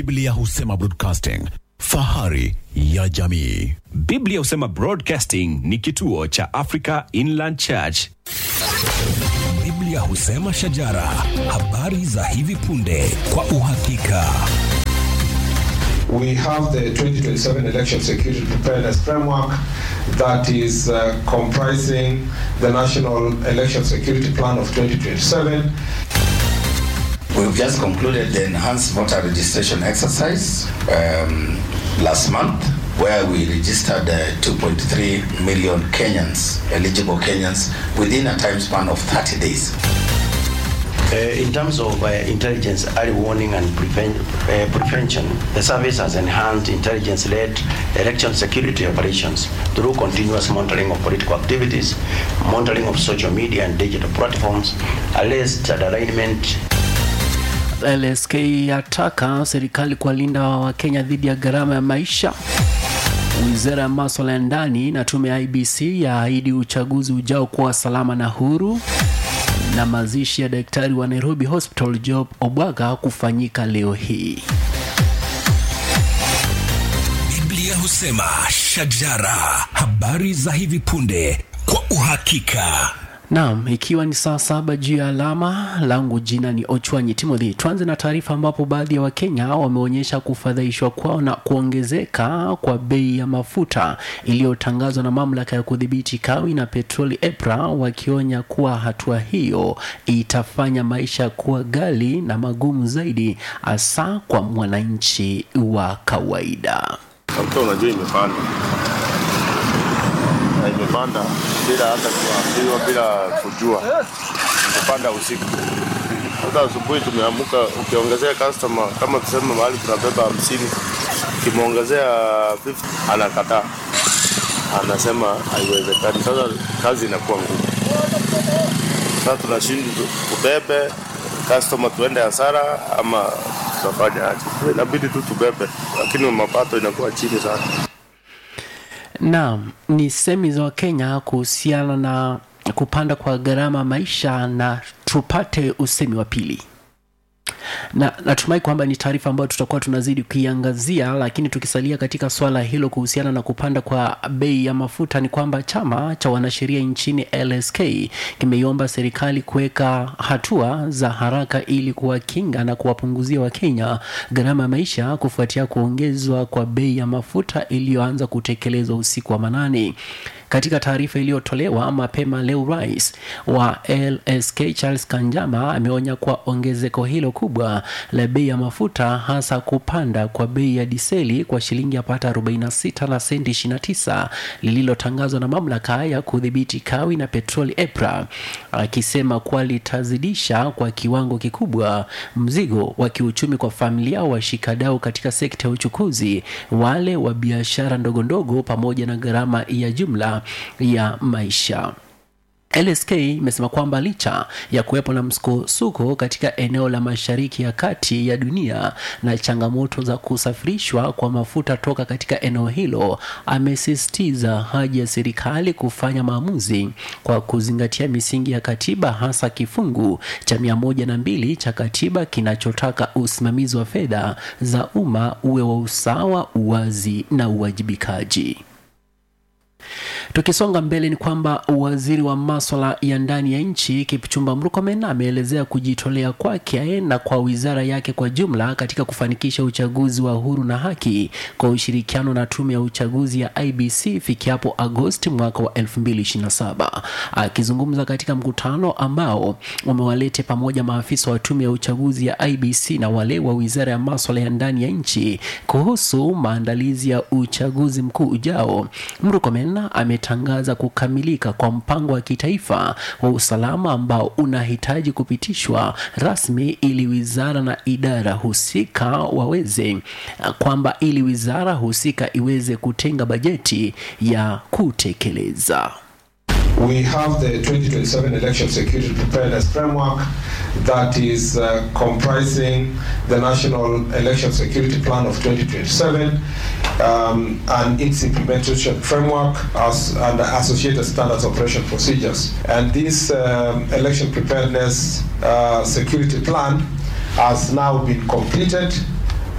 Biblia husema broadcasting, fahari ya jamii. Biblia husema Broadcasting ni kituo cha Africa Inland Church. Biblia husema shajara, habari za hivi punde kwa uhakika. We have the 2027 election security preparedness framework that is uh, comprising the National Election Security Plan of 2027. We've just concluded the enhanced voter registration exercise um, last month, where we registered uh, 2.3 million Kenyans, eligible Kenyans, within a time span of 30 days. Uh, in terms of uh, intelligence, early warning and preven- uh, prevention, the service has enhanced intelligence-led election security operations through continuous monitoring of political activities, monitoring of social media and digital platforms, alleged alignment LSK yataka serikali kuwalinda Wakenya dhidi ya gharama ya maisha. Wizara ya maswala ya ndani na tume ya IBC yaahidi uchaguzi ujao kuwa salama na huru. Na mazishi ya daktari wa Nairobi Hospital Job Obwaga kufanyika leo hii. Biblia husema shajara, habari za hivi punde kwa uhakika. Naam, ikiwa ni saa saba juu ya alama langu, jina ni Ochwanyi Timothy. Tuanze na taarifa ambapo baadhi ya Wakenya wameonyesha kufadhaishwa kwao na kuongezeka kwa bei ya mafuta iliyotangazwa na mamlaka ya kudhibiti kawi na petroli EPRA, wakionya kuwa hatua hiyo itafanya maisha kuwa ghali na magumu zaidi, hasa kwa mwananchi wa kawaida. Mafuta unajua imepanda na imepanda bila hata kuambiwa, bila kujua, imepanda usiku. Hata asubuhi tumeamka, ukiongezea customer kama tuseme mahali tunabeba hamsini, ukimwongezea 50 anakataa, anasema haiwezekani. Sasa kazi inakuwa ngumu. Sasa tunashindwa tubebe customer tuende hasara ama tutafanya aje? Inabidi tu tubebe, lakini mapato inakuwa chini sana. Naam, ni semi za Wakenya kuhusiana na kupanda kwa gharama maisha, na tupate usemi wa pili na natumai kwamba ni taarifa ambayo tutakuwa tunazidi kuiangazia, lakini tukisalia katika swala hilo kuhusiana na kupanda kwa bei ya mafuta, ni kwamba chama cha wanasheria nchini LSK kimeiomba serikali kuweka hatua za haraka ili kuwakinga na kuwapunguzia Wakenya gharama ya maisha kufuatia kuongezwa kwa bei ya mafuta iliyoanza kutekelezwa usiku wa manane. Katika taarifa iliyotolewa mapema leo, rais wa LSK Charles Kanjama ameonya kuwa ongezeko hilo kubwa la bei ya mafuta, hasa kupanda kwa bei ya diseli kwa shilingi yapata 46 na senti 29 lililotangazwa na mamlaka ya kudhibiti kawi na petroli EPRA, akisema kuwa litazidisha kwa kiwango kikubwa mzigo wa kiuchumi kwa familia, washikadau katika sekta ya uchukuzi, wale wa biashara ndogo ndogo, pamoja na gharama ya jumla ya maisha. LSK imesema kwamba licha ya kuwepo na msukosuko katika eneo la mashariki ya kati ya dunia na changamoto za kusafirishwa kwa mafuta toka katika eneo hilo, amesisitiza haja ya serikali kufanya maamuzi kwa kuzingatia misingi ya katiba, hasa kifungu cha mia moja na mbili cha katiba kinachotaka usimamizi wa fedha za umma uwe wa usawa, uwazi na uwajibikaji. Tukisonga mbele ni kwamba waziri wa maswala ya ndani ya nchi Kipchumba Murkomen ameelezea kujitolea kwake na kwa wizara yake kwa jumla katika kufanikisha uchaguzi wa huru na haki kwa ushirikiano na tume ya uchaguzi ya IBC ifikiapo Agosti mwaka wa 2027. Akizungumza katika mkutano ambao umewalete pamoja maafisa wa tume ya uchaguzi ya IBC na wale wa wizara ya maswala ya ndani ya nchi kuhusu maandalizi ya uchaguzi mkuu ujao, Murkomen ametangaza kukamilika kwa mpango wa kitaifa wa usalama ambao unahitaji kupitishwa rasmi ili wizara na idara husika waweze kwamba ili wizara husika iweze kutenga bajeti ya kutekeleza. We have the 2027 election security preparedness framework that is uh, comprising the National Election Security Plan of 2027 um, and its implementation framework as, and associated standards operation procedures. And this um, election preparedness uh, security plan has now been completed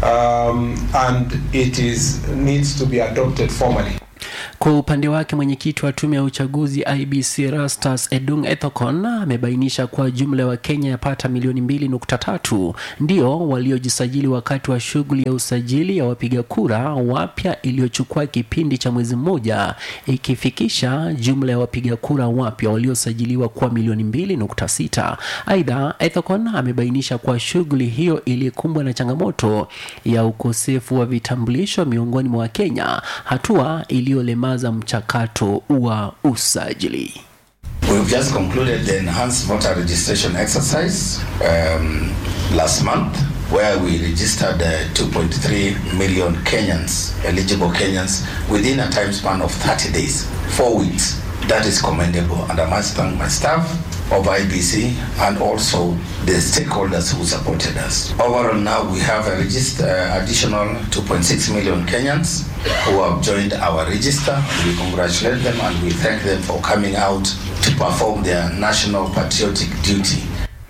um, and it is needs to be adopted formally. Kwa upande wake mwenyekiti wa tume ya uchaguzi IBC Rastus Edung Ethekon amebainisha kuwa jumla ya Wakenya yapata milioni mbili nukta tatu ndio waliojisajili wakati wa shughuli ya usajili ya wapiga kura wapya iliyochukua kipindi cha mwezi mmoja ikifikisha jumla ya wapiga kura wapya waliosajiliwa kuwa milioni mbili nukta sita. Aidha, Ethekon amebainisha kuwa shughuli hiyo ilikumbwa na changamoto ya ukosefu wa vitambulisho miongoni mwa Wakenya, hatua iliyolemaza mchakato wa usajili. We've just concluded the enhanced voter registration exercise um, last month, where we registered uh, 2.3 million Kenyans, eligible Kenyans, within a time span of 30 days, four weeks. That is commendable, and I must thank my staff of IBC and also the stakeholders who supported us. Overall, now we have a register, uh, additional 2.6 million Kenyans who have joined our register. We congratulate them and we thank them for coming out to perform their national patriotic duty.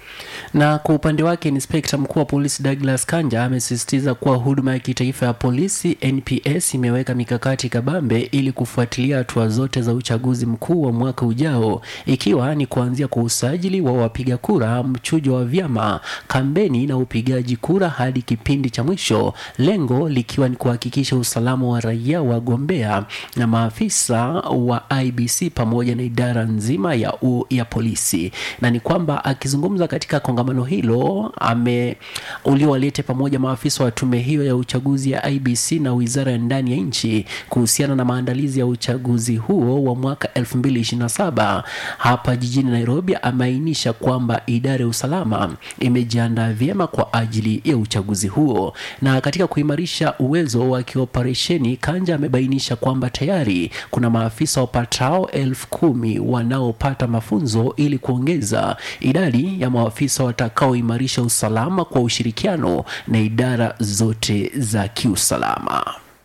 Na kwa upande wake inspekta mkuu wa polisi Douglas Kanja amesisitiza kuwa huduma ya kitaifa ya polisi NPS imeweka mikakati kabambe ili kufuatilia hatua zote za uchaguzi mkuu wa mwaka ujao, ikiwa ni kuanzia kwa usajili wa wapiga kura, mchujo wa vyama, kampeni na upigaji kura hadi kipindi cha mwisho, lengo likiwa ni kuhakikisha usalama wa raia, wagombea na maafisa wa IBC pamoja na idara nzima ya, u, ya polisi. Na ni kwamba akizungumza katika kongamano hilo ame uliowalete pamoja maafisa wa tume hiyo ya uchaguzi ya IBC na wizara ya ndani ya nchi kuhusiana na maandalizi ya uchaguzi huo wa mwaka 2027 hapa jijini Nairobi, ameainisha kwamba idara ya usalama imejiandaa vyema kwa ajili ya uchaguzi huo. Na katika kuimarisha uwezo wa kioperesheni, Kanja amebainisha kwamba tayari kuna maafisa wapatao elfu kumi wanaopata mafunzo ili kuongeza idadi ya maafisa watakaoimarisha usalama kwa ushirikiano na idara zote za kiusalama.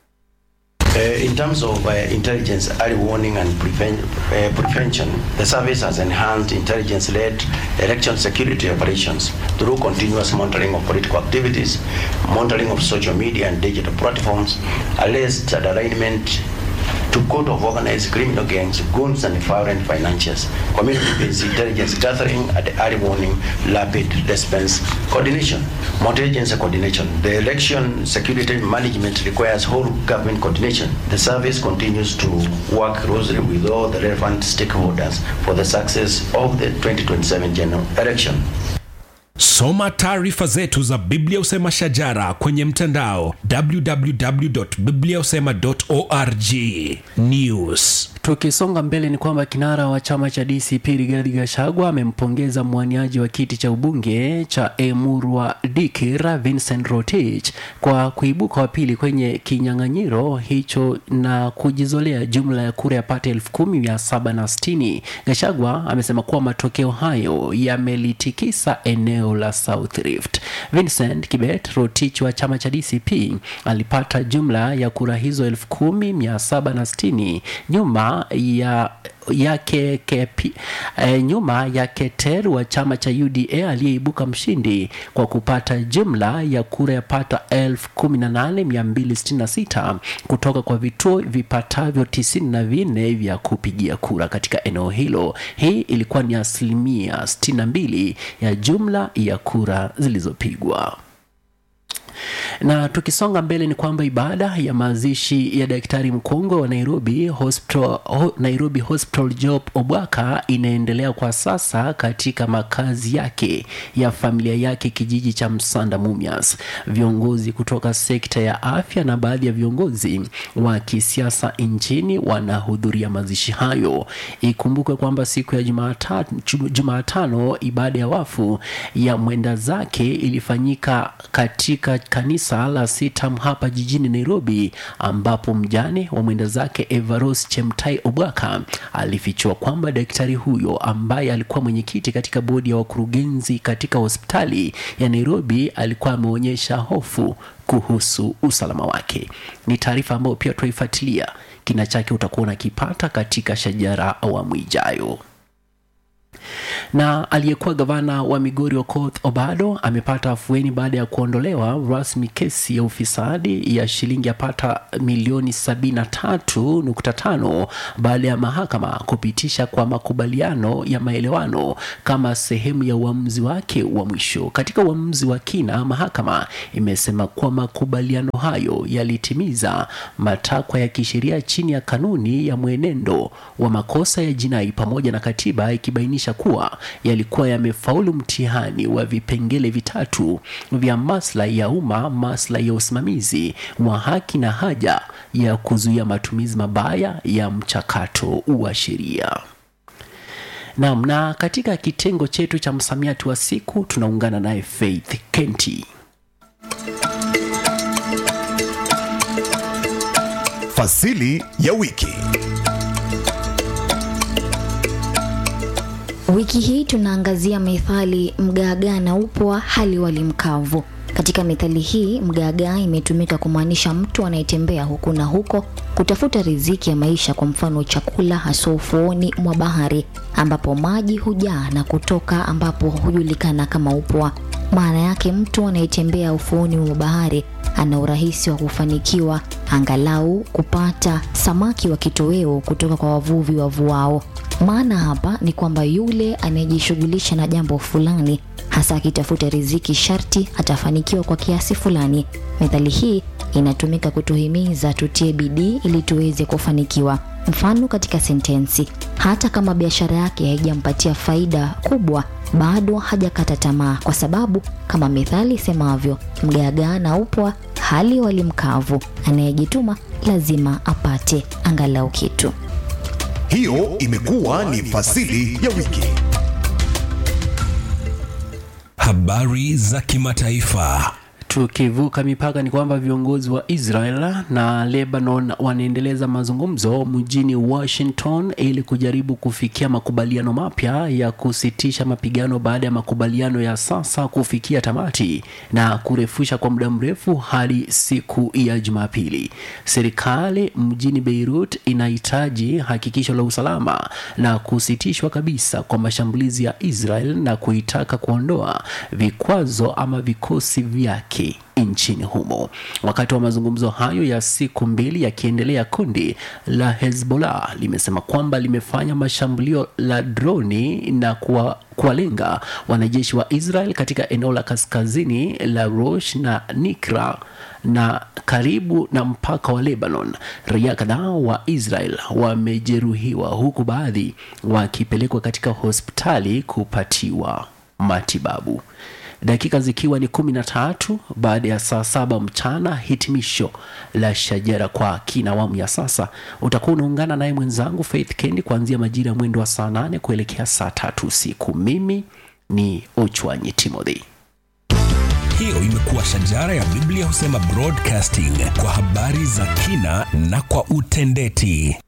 Uh, in terms of uh, intelligence, early warning and preven- uh, prevention, the service has enhanced intelligence-led election security operations through continuous monitoring of political activities, monitoring of social media and digital platforms, alleged alignment to code of organized criminal gangs, goons and foreign financiers, community-based intelligence gathering and early warning, rapid response coordination, multi-agency coordination. The election security management requires whole government coordination. The service continues to work closely with all the relevant stakeholders for the success of the 2027 general election. soma taarifa zetu za biblia usema shajara kwenye mtandao www.bibliausema.org news Tukisonga mbele ni kwamba kinara wa chama cha DCP Rigathi Gachagua amempongeza mwaniaji wa kiti cha ubunge cha Emurwa Dikir Vincent Rotich kwa kuibuka wa pili kwenye kinyang'anyiro hicho na kujizolea jumla ya kura yapata elfu kumi mia saba na sitini. Gachagua amesema kuwa matokeo hayo yamelitikisa eneo la South Rift. Vincent Kibet Rotich wa chama cha DCP alipata jumla ya kura hizo elfu kumi mia saba na sitini nyuma ya yake kepi, e, nyuma ya Keter wa chama cha UDA aliyeibuka mshindi kwa kupata jumla ya kura yapata 18266 kutoka kwa vituo vipatavyo 94 vya kupigia kura katika eneo hilo. Hii ilikuwa ni asilimia 62 ya jumla ya kura zilizopigwa na tukisonga mbele ni kwamba ibada ya mazishi ya daktari mkongwe wa Nairobi Hospital, ho, Nairobi Hospital Job Obwaka inaendelea kwa sasa katika makazi yake ya familia yake kijiji cha Msanda Mumias. Viongozi kutoka sekta ya afya na baadhi ya viongozi wa kisiasa nchini wanahudhuria mazishi hayo. Ikumbukwe kwamba siku ya Jumatano, Jumatano ibada ya wafu ya mwenda zake ilifanyika katika kanisa la Sitam hapa jijini Nairobi, ambapo mjane wa mwenda zake Evaros Chemtai Obwaka alifichua kwamba daktari huyo ambaye alikuwa mwenyekiti katika bodi ya wakurugenzi katika hospitali ya Nairobi alikuwa ameonyesha hofu kuhusu usalama wake. Ni taarifa ambayo pia tutaifuatilia kina chake, utakuwa unakipata katika Shajara awamu ijayo na aliyekuwa gavana wa Migori Okoth Obado amepata afueni baada ya kuondolewa rasmi kesi ya ufisadi ya shilingi yapata milioni 73.5 baada ya mahakama kupitisha kwa makubaliano ya maelewano kama sehemu ya uamuzi wake wa mwisho. Katika uamuzi wa kina, mahakama imesema kuwa makubaliano hayo yalitimiza matakwa ya kisheria chini ya kanuni ya mwenendo wa makosa ya jinai pamoja na katiba ikibainisha kuwa yalikuwa yamefaulu mtihani wa vipengele vitatu vya maslahi ya umma, maslahi ya usimamizi wa haki na haja ya kuzuia matumizi mabaya ya mchakato wa sheria. Naam, na katika kitengo chetu cha msamiati wa siku tunaungana naye Faith Kenti. Fasili ya wiki. Wiki hii tunaangazia methali mgaagaa na upwa hali wali mkavu. Katika methali hii mgaagaa imetumika kumaanisha mtu anayetembea huku na huko kutafuta riziki ya maisha, kwa mfano chakula, hasa ufuoni mwa bahari ambapo maji hujaa na kutoka ambapo hujulikana kama upwa. Maana yake mtu anayetembea ufuoni mwa bahari ana urahisi wa kufanikiwa angalau kupata samaki wa kitoweo kutoka kwa wavuvi wavuao. Maana hapa ni kwamba yule anayejishughulisha na jambo fulani hasa akitafuta riziki sharti atafanikiwa kwa kiasi fulani. Methali hii inatumika kutuhimiza tutie bidii ili tuweze kufanikiwa. Mfano katika sentensi, hata kama biashara yake haijampatia faida kubwa, bado hajakata tamaa, kwa sababu kama methali isemavyo, mgaagaa na upwa hali wali mkavu, anayejituma lazima apate angalau kitu. Hiyo imekuwa ni fasili ya wiki. Habari za kimataifa. Tukivuka mipaka ni kwamba viongozi wa Israel na Lebanon wanaendeleza mazungumzo mjini Washington ili kujaribu kufikia makubaliano mapya ya kusitisha mapigano baada ya makubaliano ya sasa kufikia tamati na kurefusha kwa muda mrefu hadi siku ya Jumapili. Serikali mjini Beirut inahitaji hakikisho la usalama na kusitishwa kabisa kwa mashambulizi ya Israel na kuitaka kuondoa vikwazo ama vikosi vyake nchini humo. Wakati wa mazungumzo hayo ya siku mbili yakiendelea, kundi la Hezbollah limesema kwamba limefanya mashambulio la droni na kuwa kuwalenga wanajeshi wa Israel katika eneo la kaskazini la Rosh na Nikra na karibu na mpaka wa Lebanon. Raia kadhaa wa Israel wamejeruhiwa huku baadhi wakipelekwa katika hospitali kupatiwa matibabu dakika zikiwa ni kumi na tatu baada ya saa saba mchana hitimisho la shajara kwa kina awamu ya sasa utakuwa unaungana naye mwenzangu faith kendi kuanzia majira ya mwendo wa saa nane kuelekea saa tatu usiku mimi ni ochwanyi timothy hiyo imekuwa shajara ya biblia husema broadcasting kwa habari za kina na kwa utendeti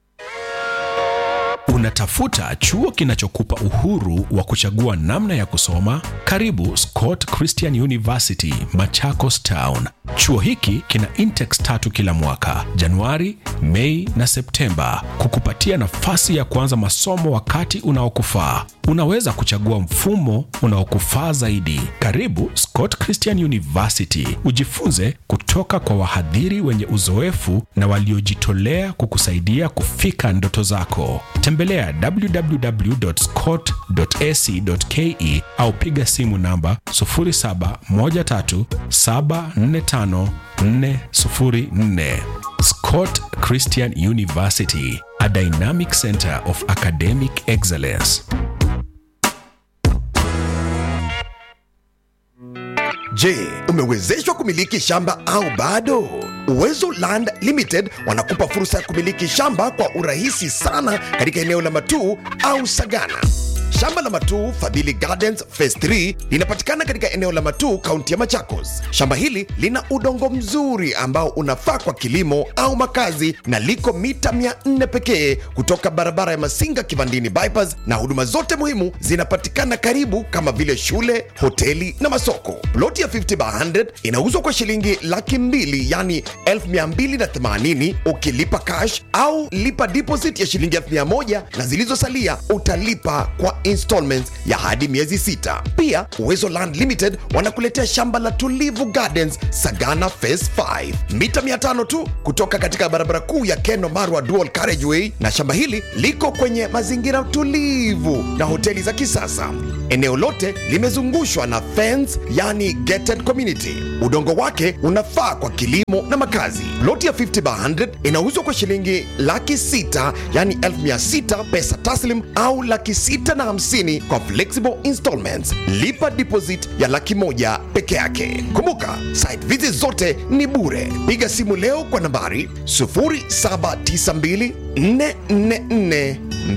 Unatafuta chuo kinachokupa uhuru wa kuchagua namna ya kusoma? Karibu Scott Christian University, Machakos Town. Chuo hiki kina intex tatu kila mwaka, Januari, Mei na Septemba, kukupatia nafasi ya kuanza masomo wakati unaokufaa. Unaweza kuchagua mfumo unaokufaa zaidi. Karibu Scott Christian University, ujifunze kutoka kwa wahadhiri wenye uzoefu na waliojitolea kukusaidia kufika ndoto zako. Tembelea www.scott.ac.ke au piga simu namba 0713745404. Scott Christian University, a dynamic center of academic excellence. Je, umewezeshwa kumiliki shamba au bado? Uwezo Land Limited wanakupa fursa ya kumiliki shamba kwa urahisi sana katika eneo la Matuu au Sagana. Shamba la Matuu Fadhili Gardens Phase 3 linapatikana katika eneo la Matuu, kaunti ya Machakos. Shamba hili lina udongo mzuri ambao unafaa kwa kilimo au makazi na liko mita 400 pekee kutoka barabara ya Masinga Kivandini bypass, na huduma zote muhimu zinapatikana karibu kama vile shule, hoteli na masoko. Ploti ya 50 by 100 inauzwa kwa shilingi laki mbili yani 1280 ukilipa cash au lipa deposit ya shilingi 1000 na zilizosalia utalipa kwa installments ya hadi miezi sita. Pia Uwezo Land Limited wanakuletea shamba la Tulivu Gardens Sagana Phase 5 mita 500 tu kutoka katika barabara kuu ya Keno Marwa Dual Carriageway, na shamba hili liko kwenye mazingira tulivu na hoteli za kisasa. Eneo lote limezungushwa na fence, yani gated community. Udongo wake unafaa kwa kilimo na makazi. Loti ya 50 by 100 inauzwa kwa shilingi laki sita yani elfu mia sita pesa taslim au laki sita na hamsini kwa flexible installments. Lipa deposit ya laki moja peke yake. Kumbuka site visit zote ni bure. Piga simu leo kwa nambari 0792 444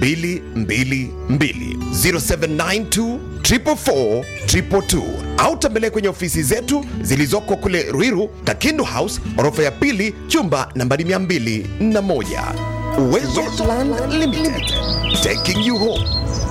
222 0792 444 222 au tembelea kwenye ofisi zetu zilizoko kule Ruiru, Kakindu House, orofa ya pili, chumba nambari 201. Uwezo Land Limited, taking you home.